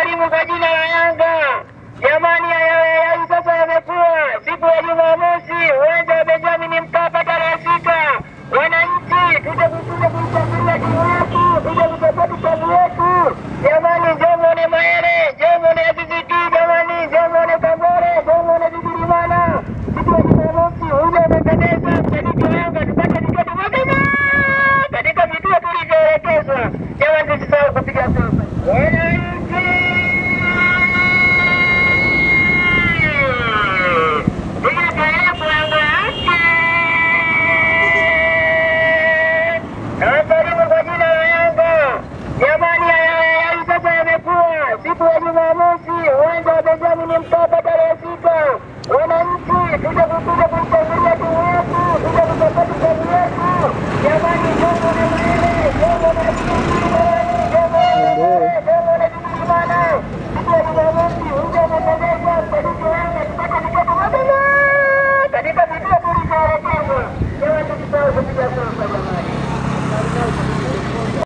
Nawasalimu kwa jina la Yanga. Jamani, haya sasa yamekuwa siku ya Jumamosi, uwanja wa Benjamin Mkapa tarehe sita. Wananchi tuje kuja kumshangilia timu yetu, tuje kusapoti timu yetu. Jamani, njoo muone Mayele, njoo muone Azizi Ki, jamani, njoo muone Kagore, njoo muone Bigirimana. Siku ya Jumamosi, uwanja umependeza, mshabiki wa Yanga tupate tiketi mapema katika vituo tulivyoelekezwa. Jamani, tusisahau kupiga sofa. Wananchi Nawasalimu kwa jina la Yanga. Jamani, haya sasa yamekuwa siku ya Jumamosi, uwanja wa Benjamin Mkapa tarehe sita. Wananchi tuje kuja kumshangilia timu yetu, tuje kusapoti timu yetu. Jamani, njoo muone Mayele, njoo muone Azizi, njoo muone Kagore, njoo muone Bigirimana. Siku ya Jumamosi, uwanja umependeza, mshabiki wa Yanga tupate tiketi mapema katika vituo tulivyoelekezwa. Jamani, tusisahau kupiga sofa.